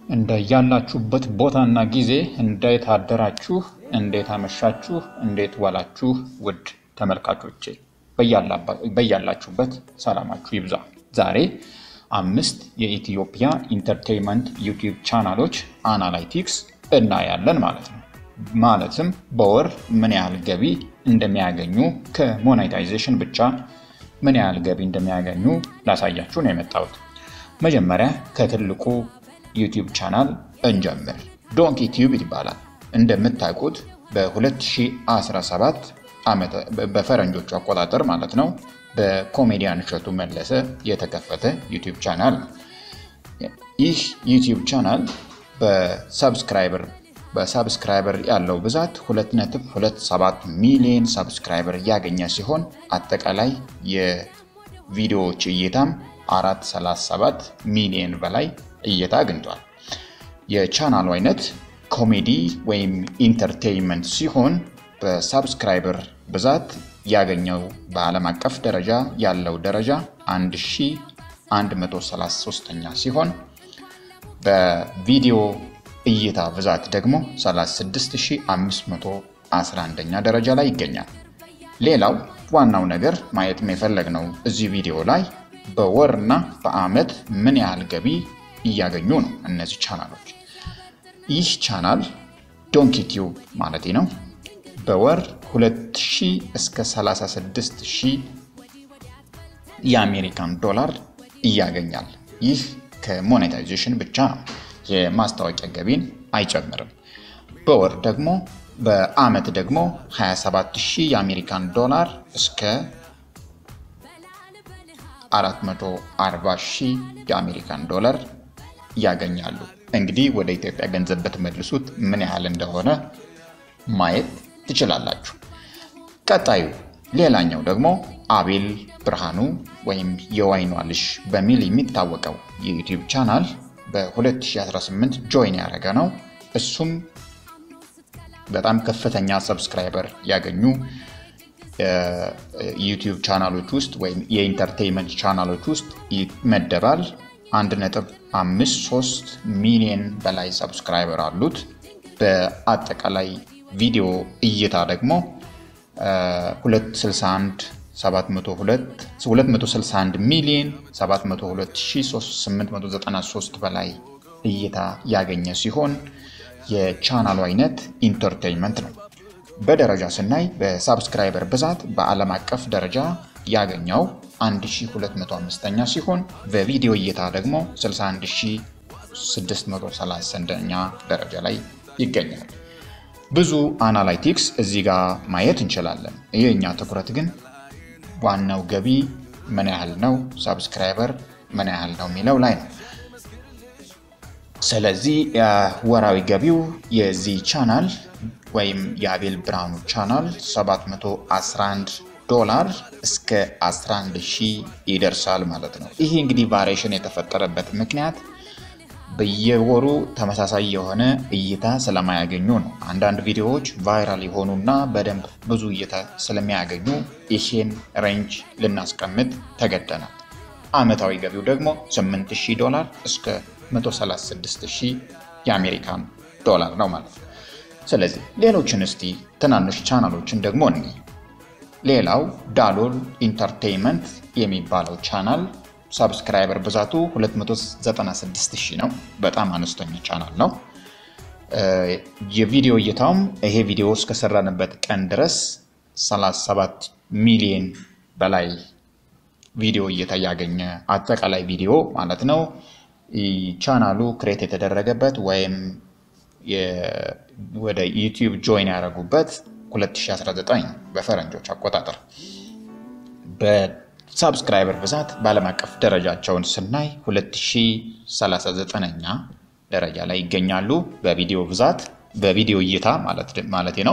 እንደ ያላችሁበት ቦታና ጊዜ እንዴት አደራችሁ፣ እንዴት አመሻችሁ፣ እንዴት ዋላችሁ ውድ ተመልካቾቼ በያላችሁበት ሰላማችሁ ይብዛ። ዛሬ አምስት የኢትዮጵያ ኢንተርቴይንመንት ዩቲዩብ ቻናሎች አናላይቲክስ እናያለን ማለት ነው። ማለትም በወር ምን ያህል ገቢ እንደሚያገኙ ከሞኔታይዜሽን ብቻ ምን ያህል ገቢ እንደሚያገኙ ላሳያችሁ ነው የመጣሁት። መጀመሪያ ከትልቁ ዩቲዩብ ቻናል እንጀምር። ዶንኪ ቲዩብ ይባላል። እንደምታውቁት በ2017 በፈረንጆቹ አቆጣጠር ማለት ነው በኮሜዲያን እሸቱ መለሰ የተከፈተ ዩቲዩብ ቻናል ነው። ይህ ዩቲዩብ ቻናል በሰብስክራይበር በሰብስክራይበር ያለው ብዛት 2.27 ሚሊዮን ሰብስክራይበር ያገኘ ሲሆን አጠቃላይ የቪዲዮዎች እይታም 437 ሚሊዮን በላይ እይታ አግኝቷል። የቻናሉ አይነት ኮሜዲ ወይም ኢንተርቴይንመንት ሲሆን በሳብስክራይበር ብዛት ያገኘው በዓለም አቀፍ ደረጃ ያለው ደረጃ 1133ኛ ሲሆን በቪዲዮ እይታ ብዛት ደግሞ 36511ኛ ደረጃ ላይ ይገኛል። ሌላው ዋናው ነገር ማየት የፈለግነው እዚህ ቪዲዮ ላይ በወር እና በዓመት ምን ያህል ገቢ እያገኙ ነው እነዚህ ቻናሎች። ይህ ቻናል ዶንኪ ቲዩብ ማለት ነው በወር 2000 እስከ 36000 የአሜሪካን ዶላር እያገኛል። ይህ ከሞኔታይዜሽን ብቻ ነው፣ የማስታወቂያ ገቢን አይጨምርም። በወር ደግሞ በዓመት ደግሞ 27000 የአሜሪካን ዶላር እስከ 440 ሺህ የአሜሪካን ዶላር ያገኛሉ። እንግዲህ ወደ ኢትዮጵያ ገንዘብ በተመልሱት ምን ያህል እንደሆነ ማየት ትችላላችሁ። ቀጣዩ ሌላኛው ደግሞ አቤል ብርሃኑ ወይም የዋይኗ ልጅ በሚል የሚታወቀው የዩቲዩብ ቻናል በ2018 ጆይን ያደረገ ነው። እሱም በጣም ከፍተኛ ሰብስክራይበር ያገኙ ዩቲዩብ ቻናሎች ውስጥ ወይም የኢንተርቴይንመንት ቻናሎች ውስጥ ይመደባል። 1.53 ሚሊዮን በላይ ሰብስክራይበር አሉት። በአጠቃላይ ቪዲዮ እይታ ደግሞ 261 ሚሊዮን 702893 በላይ እይታ ያገኘ ሲሆን የቻናሉ አይነት ኢንተርቴይንመንት ነው። በደረጃ ስናይ በሳብስክራይበር ብዛት በዓለም አቀፍ ደረጃ ያገኘው 1205ኛ ሲሆን በቪዲዮ እይታ ደግሞ 61631ኛ ደረጃ ላይ ይገኛል። ብዙ አናላይቲክስ እዚህ ጋር ማየት እንችላለን። የእኛ ትኩረት ግን ዋናው ገቢ ምን ያህል ነው፣ ሳብስክራይበር ምን ያህል ነው የሚለው ላይ ነው። ስለዚህ ወራዊ ገቢው የዚህ ቻናል ወይም የአቤል ብርሃኑ ቻናል 711 ዶላር እስከ 11 ሺህ ይደርሳል ማለት ነው። ይሄ እንግዲህ ቫሪዬሽን የተፈጠረበት ምክንያት በየወሩ ተመሳሳይ የሆነ እይታ ስለማያገኙ ነው። አንዳንድ ቪዲዮዎች ቫይራል የሆኑና በደንብ ብዙ እይታ ስለሚያገኙ ይሄን ሬንጅ ልናስቀምጥ ተገደናል። ዓመታዊ ገቢው ደግሞ 8000 ዶላር እስከ 136000 የአሜሪካን ዶላር ነው ማለት ነው። ስለዚህ ሌሎችን እስቲ ትናንሽ ቻናሎችን ደግሞ እኒ ሌላው ዳሎል ኢንተርቴይንመንት የሚባለው ቻናል ሰብስክራይበር ብዛቱ 296 ሺህ ነው። በጣም አነስተኛ ቻናል ነው። የቪዲዮ እይታውም ይሄ ቪዲዮ እስከሰራንበት ቀን ድረስ 37 ሚሊዮን በላይ ቪዲዮ እይታ ያገኘ አጠቃላይ ቪዲዮ ማለት ነው። ቻናሉ ክሬት የተደረገበት ወይም ወደ ዩቲዩብ ጆይን ያደረጉበት 2019 በፈረንጆች አቆጣጠር። በሳብስክራይበር ብዛት በዓለም አቀፍ ደረጃቸውን ስናይ 2039ኛ ደረጃ ላይ ይገኛሉ። በቪዲዮ ብዛት በቪዲዮ እይታ ማለት ነው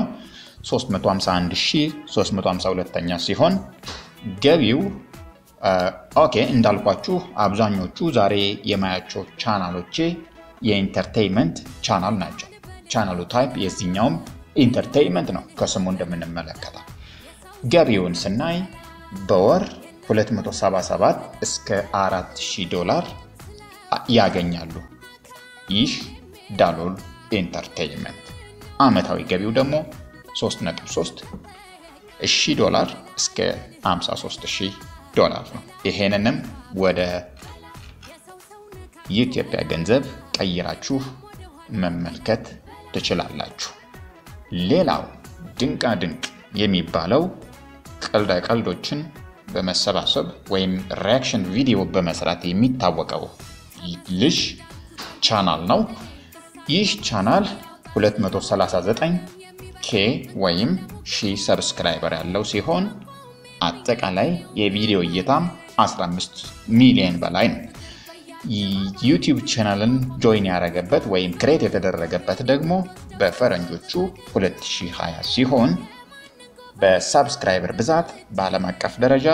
351352ኛ ሲሆን ገቢው ኦኬ እንዳልኳችሁ አብዛኞቹ ዛሬ የማያቸው ቻናሎቼ የኢንተርቴይንመንት ቻናል ናቸው። ቻናሉ ታይፕ የዚህኛውም ኢንተርቴይንመንት ነው ከስሙ እንደምንመለከተው። ገቢውን ስናይ በወር 277 እስከ 4000 ዶላር ያገኛሉ። ይህ ዳሎል ኢንተርቴይንመንት ዓመታዊ ገቢው ደግሞ 3.3 ሺህ ዶላር እስከ 53 ሺህ ዶላር ነው። ይሄንንም ወደ የኢትዮጵያ ገንዘብ ቀይራችሁ መመልከት ትችላላችሁ። ሌላው ድንቃ ድንቅ የሚባለው ቀልዳ ቀልዶችን በመሰባሰብ ወይም ሪያክሽን ቪዲዮ በመስራት የሚታወቀው ልጅ ቻናል ነው። ይህ ቻናል 239 ኬ ወይም ሺህ ሰብስክራይበር ያለው ሲሆን አጠቃላይ የቪዲዮ እይታም 15 ሚሊዮን በላይ ነው። ዩቲዩብ ቻናልን ጆይን ያደረገበት ወይም ክሬት የተደረገበት ደግሞ በፈረንጆቹ 2020 ሲሆን በሳብስክራይበር ብዛት በዓለም አቀፍ ደረጃ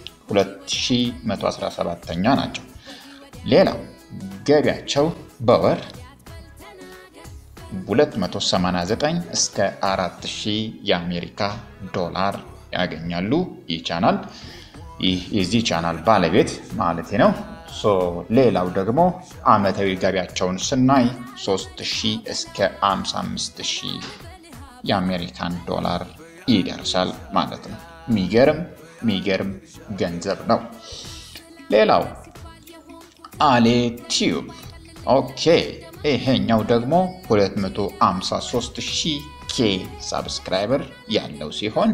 2117ኛ ናቸው። ሌላው ገቢያቸው በወር 289 እስከ 4000 የአሜሪካ ዶላር ያገኛሉ። ይህ ቻናል የዚህ ቻናል ባለቤት ማለት ነው። ሌላው ደግሞ አመታዊ ገቢያቸውን ስናይ 3000 እስከ 55000 የአሜሪካን ዶላር ይደርሳል ማለት ነው። ሚገርም ሚገርም ገንዘብ ነው። ሌላው አሌ ቲዩብ ኦኬ፣ ይሄኛው ደግሞ 253000 ኬ ሳብስክራይበር ያለው ሲሆን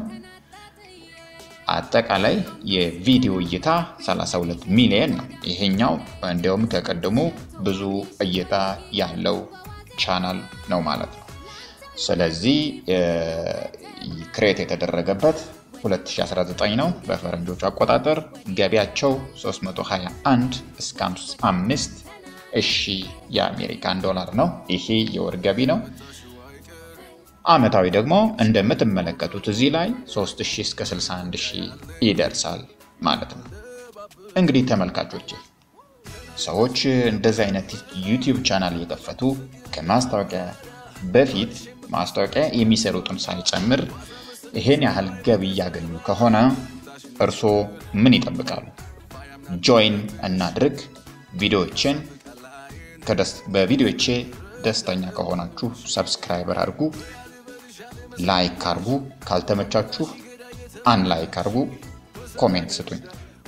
አጠቃላይ የቪዲዮ እይታ 32 ሚሊዮን ነው። ይሄኛው እንዲያውም ከቀድሞ ብዙ እይታ ያለው ቻናል ነው ማለት ነው። ስለዚህ ክሬት የተደረገበት 2019 ነው በፈረንጆቹ አቆጣጠር። ገቢያቸው 321 እስከ 5 እሺ የአሜሪካን ዶላር ነው። ይሄ የወር ገቢ ነው። አመታዊ ደግሞ እንደምትመለከቱት እዚህ ላይ 3000 እስከ 61000 ይደርሳል ማለት ነው። እንግዲህ ተመልካቾች ሰዎች እንደዚህ አይነት ዩቲዩብ ቻናል እየከፈቱ ከማስታወቂያ በፊት ማስታወቂያ የሚሰሩትን ሳይጨምር ይሄን ያህል ገቢ እያገኙ ከሆነ እርስዎ ምን ይጠብቃሉ? ጆይን እናድርግ። ቪዲዮዎችን በቪዲዮቼ ደስተኛ ከሆናችሁ ሰብስክራይበር አድርጉ፣ ላይክ አድርጉ። ካልተመቻችሁ አን ላይክ አድርጉ፣ ኮሜንት ስጡኝ።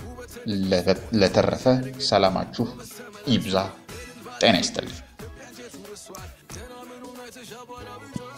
ለተረፈ ሰላማችሁ ይብዛ። ጤና ይስጥልኝ።